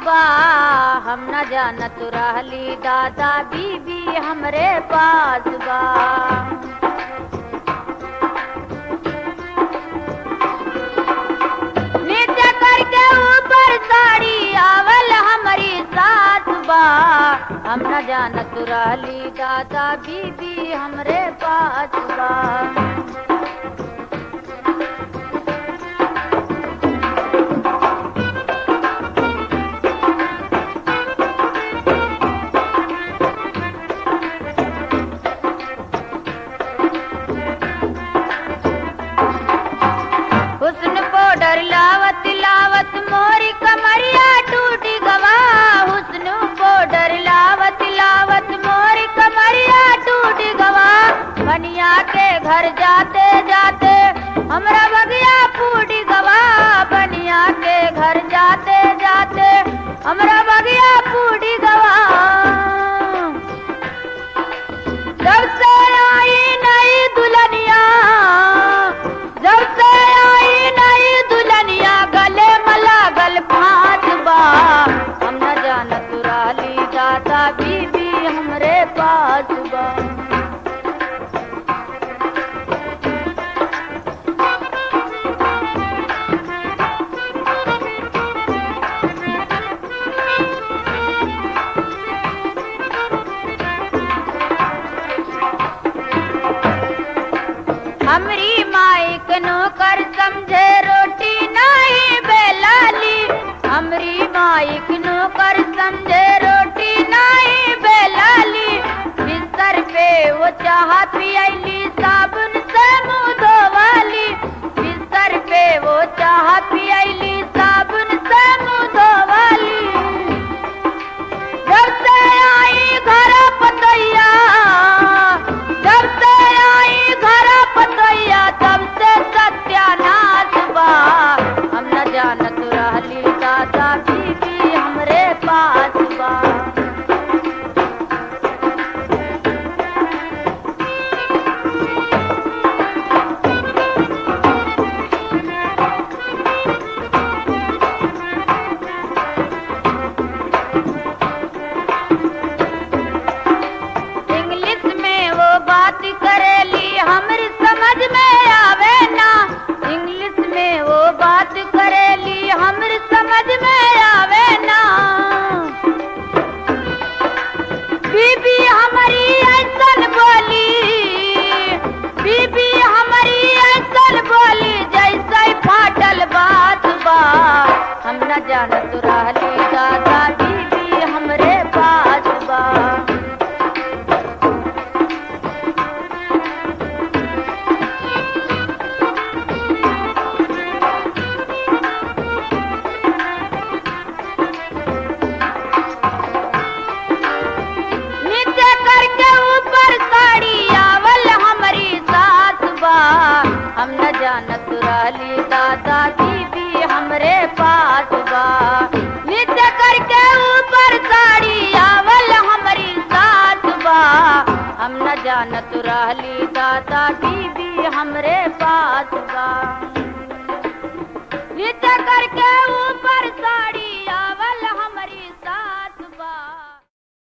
बा हम न जानत रहली दादा बीबी हमरे पास बा नीचे करके ऊपर साड़ी आवल हमारी साथ बा हम न जानत रहली दादा बीबी हमरे पास बा हुस्न पाउडर लावत लावत मोरी कमरिया टूटी गवा हुस्न पाउडर लावत लावत मोरी कमरिया टूटी गवा बनिया के घर जाते जाते हमरा बगिया फूटी गवा बनिया के घर जाते जाते हमरा बगिया फूटी गवा जब से आई नई दुल्हनिया जब से आई नई दुल्हनिया गले मला गल फात बा हम न जानत राली दादा बीबी हमरे पास बा हमरी माइक नौकर समझे रोटी नहीं बेलाली हमरी माइक नौकर समझे रोटी नहीं बेलाली बिस्तर पे वो चाह पियली साबुन से मुंह धोवाली बिस्तर पे वो चाह पियली साबुन से मुंह धोवाली जब से आई घर पतैया जब से आई घर पतैया तब से सत्यानाश बा हम न जानत रहली दादा बीबी हमरे पास बा इंग्लिश में वो बात करेली हमरी समझ में आवे ना इंग्लिश में वो बात करेली हमरी समझ में आवे ना बीबी हमारी ऐसन बोली बीबी हमारी ऐसन बोली जैसे फाटल बात बा हम न जानत रहली दादा बीबी हमरे पास बा नीचे करके ऊपर साड़ी आवल हमारी सास बा हम न जानत रहली दादा बीबी हमरे पास बा नीचे करके ऊपर साड़ी आवल हमारी सास बा हम न जानत रहली दादा बीबी हमरे पास बा नीचे करके ऊपर साड़ी आवल